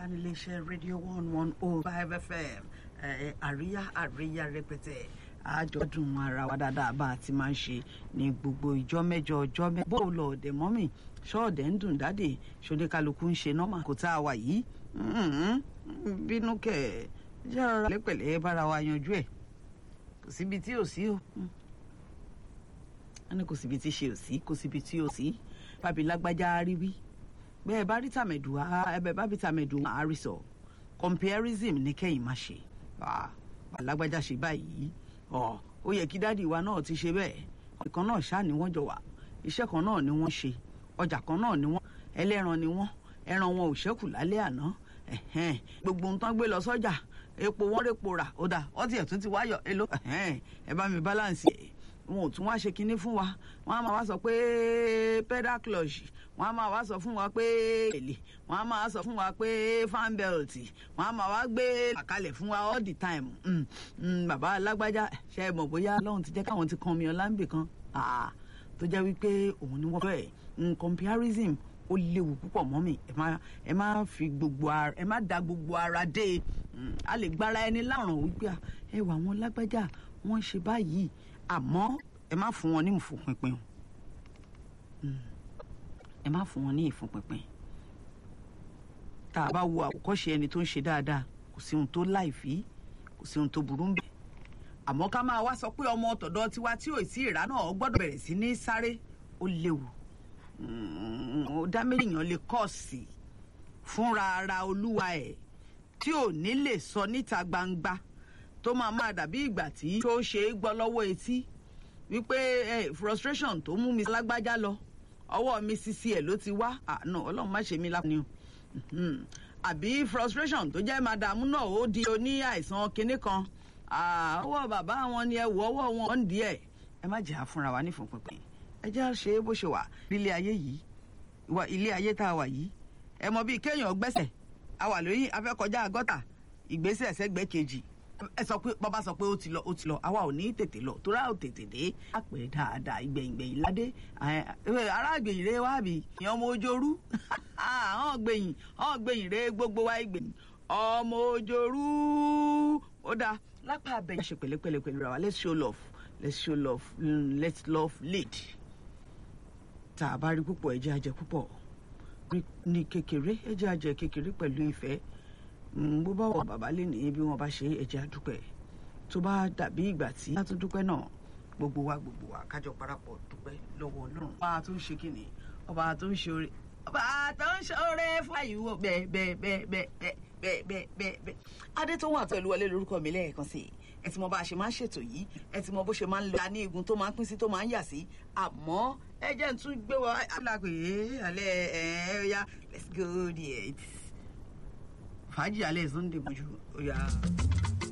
níléeṣẹ́ rédíò one one oh five fm àríyá àríyá rẹpẹtẹ àjọdún ara wa dáadáa bá a ti máa ń ṣe ní gbogbo ìjọ mẹ́jọ ọjọ́ mẹ́jọ bó lọ ọ̀dẹ̀ mọ́mì ṣọ́ọ̀dẹ̀ ń dùn dáde ṣọdẹ kálukú ń ṣe nọ́mà kò tá a wà yìí bínú kẹ̀ jẹ́ ọ̀rọ̀ lẹ́pẹ̀lẹ́ bára wa yanjú ẹ̀ kò síbi tí ò sí o wọ́n ní kò síbi tí ṣe ò sí kò síbi tí ò sí bábí lágbájá rí wí bẹ́ẹ̀ bá rí tàmẹ̀dù ẹbẹ̀ bá bí tàmẹ̀dù àárí sọ comparison ní kẹ́yìn má ṣe alágbájá ṣe báyìí ó yẹ kí dádì wa náà ti ṣe bẹ́ẹ̀ ìkan náà ṣáà ni wọ́n jọ wà iṣẹ́ kan náà ni wọ́n ṣe ọjà kan náà ni wọ́n ẹlẹ́ran ni wọ́n ẹran wọn ò ṣẹ́kù lálẹ́ àná gbogbo nǹkan gbé lọ sọ́jà epo wọn rèpo rà ó dà ọtí ẹ̀ tún ti wáyọ̀ èlò ẹ bá mi balance ẹ̀ wọn ò tún wá ṣe kinní fún wa wọn á máa wá sọ pé pedal clutch wọn á máa wá sọ fún wa pé èlé wọn á máa sọ fún wa pé fan belt wọn á máa wá gbé àkàlẹ̀ fún wa all the time bàbá alágbájá ṣe é mọ̀ bóyá lọ́hùn ti jẹ́ káwọn ti kan mi ọ̀làǹbì kan tó jẹ́ wípé òun ni wọ́n fẹ́ comparison ó léwu púpọ̀ mọ́ mi ẹ má ẹ má fi gbogbo ara ẹ má da gbogbo ara dé a lè gbára ẹni láàrán wípé ẹ wà wọn lágbájá wọn ṣe báyìí àmọ́ ẹ má fún wọn ní ìfúnpinpin ẹ má fún wọn ní ìfúnpinpin tá a bá wo àwòkọ́ṣe ẹni tó ń ṣe dáadáa kò sí ohun tó láìfí kò sí ohun tó burú ń bẹ̀ àmọ́ ká máa wá sọ pé ọmọ tọ̀dọ̀ tiwa tí ò sí ìrá náà gbọ́dọ̀ bẹ̀rẹ̀ sí ní sáré ó léwu ó dá méjìyàn lè kọ́ sí fúnra ara olúwa ẹ̀ tí ò ní lè sọ níta gbangba tó máa máa dàbí ìgbà tí tó ṣe é gbọ́ lọ́wọ́ etí wípé frustration tó mú mi lágbájá lọ ọwọ́ mi sisi ẹ̀ ló ti wá àná ọlọ́run má ṣe mí lápá àbí frustration tó jẹ́ màdàmú náà ó di oní àìsàn kinní kan ọwọ́ bàbá wọn ni ẹ wọ ọwọ́ wọn ń di ẹ̀ ẹ má jẹ́ àfúnra wa nífọ̀pẹ̀pẹ̀ ẹ jẹ́ àṣe bó ṣe wà nílé ayé yìí ilé ayé tá a wà yìí ẹ mọ bíi kéèyàn gbẹ́sẹ̀ a wà lóyún afẹ́kọjá gọ́tà ìgbésẹ̀ ẹ̀sẹ̀gbẹ́ kejì ẹ sọ pé bàbá sọ pé ó ti lọ ó ti lọ àwa ò ní tètè lọ tó rà ó tètè dé àpè dáadáa ìgbẹ̀yìngbẹ̀yìn ládé ará ìgbẹ̀yìn rẹ wá bí ìyẹn ọmọ ojooru àwọn gbẹ̀yìn àwọn gbẹ̀yìn rẹ gbogbo wa ìgbẹ̀yìn ọmọ ojooru ó dáa lápá abẹ ṣe pẹ̀lẹ́pẹ̀lẹ́ pẹ̀lú ra wa let's show love let's show love let's love lead tá a bá rí púpọ̀ ẹ jẹ́ a jẹ púpọ̀ ní kékeré ẹ jẹ́ a jẹ kékeré pẹ̀lú ìfẹ́ bó bá wọ bàbá lè ní bí wọn bá ṣe ẹjẹ àdúpẹ́ tó bá dàbí ìgbà tí a tún dúpẹ́ náà gbogbo wa gbogbo wa kájọ parapọ̀ dúpẹ́ lọ́wọ́ Ọlọ́run. ọba tó ń ṣe kìnnì ọba tó ń ṣe oore ọba tó ń ṣe oore fún àyíwò bẹ́ẹ̀ bẹ́ẹ̀ bẹ́ẹ̀ bẹ́ẹ̀ bẹ́ẹ̀ bẹ́ẹ̀ bẹ́ẹ̀ bẹ́ẹ̀. adé tó wà tó ìlú wọlé lórúkọ mi lẹ́ẹ̀kan sí i ẹ ti mọ bá a ṣe máa ń ṣètò yìí ẹ ti mọ bó ṣe máa ń la ní igun tó máa ń pín sí tó máa ń yà sí àmọ́ ẹ jẹ́ ń tún gbé wa alágbè alẹ́ ẹ̀ẹ́yà let's go there fàájì alẹ́ sunday mojú ó yà.